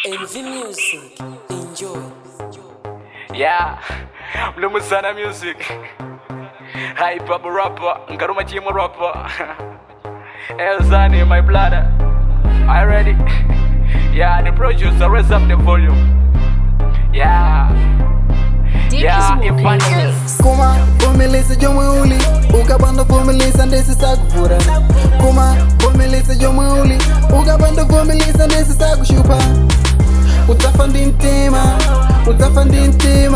Envy Music. Enjoy. Yeah, mnumuzana music. Hi, Papa rapper, Ngaruma Chima rapper. Elzani, my brother. Are you ready? Yeah, the producer, raise up the volume. Yeah, yeah, Evangelist. kuma vumelisa jomweuli ukapanda vumelisa ndesisakuvura kuma vumelisa jomweuli ukapanda vumelisa ndesisakushupa udzafa ndi mtima udzafa ndi mtima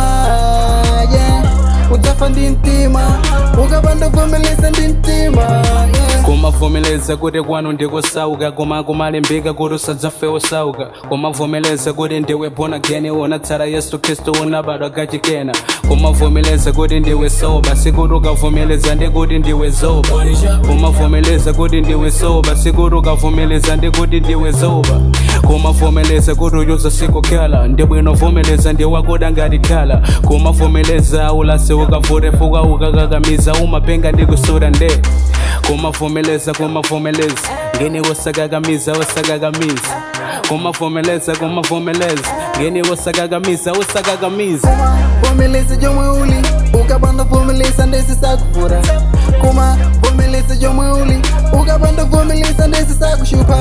yeah udzafa ndi mtima ukapanda vumelisa ndi mtima yeah. kumavumeleza kuti kwanu ndikusauka koma kumalembeka kuti usadzafe usauka kumavumeleza kuti ndiwe born again unatsala yesu khristu unabadwa kachikena kumavumeleza kuti ndiwe soba sikuti ukavumeleza ndikuti ndiwe zoba kumavumeleza kuti ndiwe soba sikuti ukavumeleza ndikuti ndiwe zoba kumavumeleza kuti uyuza sikukhala ndibwino vumeleza ndiwakuda ngati khala kumavumeleza ulase ukavute fuka ukakakamiza umapenga ndikusura nde kumavumeleza kumavumeleza ngeni wosakakamiza wosakakamiza kumavumeleza kumavumeleza ngeni wosakakamiza wosakakamiza kuma vumelisa jomweuli ukapanda vumelisa ndesisakuvura kuma vumelisa jomweuli ukapanda vumelisa ndesisakushupa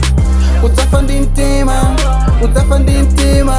udzafa ndi mtima udzafa ndi mtima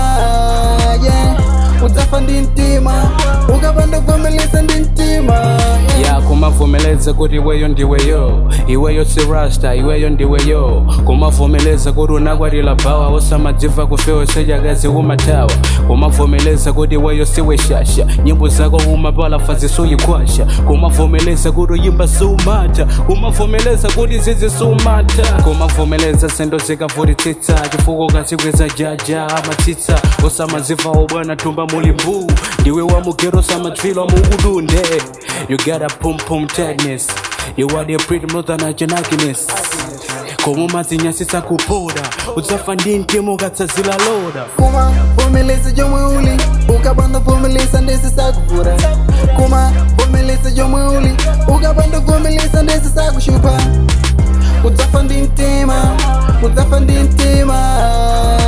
yeah udzafa ndi mtima ukapanda vumelisa ndi mtima yeah. ya kumavumeleza kuti iweyo ndiweyo iweyo si rasta iweyo ndiweyo kumavumeleza kuti unakwatila bawa osamadziva kufewa sejakazi umatawa kumavumeleza kuti iweyo siwe shasha nyimbo zako umapala fazisuyikwasha kumavumeleza kuti uyimba siumata kumavumeleza kuti zizi siumata kumavumeleza sendo zikavutitsitsa chifuko kazikweza jaja amatsitsa osamadziva obwana tumba muli mbuu ndiwe wamugero samadzvilwa muudunde You got a pum pum tightness You are the pretty mother na janakiness Komo mazinyasisa kupoda Udzafa ndi mtemo katsazila loda kuma vumelisa jomweuli ukapanda vumelisa ndesisakuvura kuma vumelisa jomweuli ukapanda vumelisa ndesisakushupa udzafa ndi mtima udzafa ndi mtima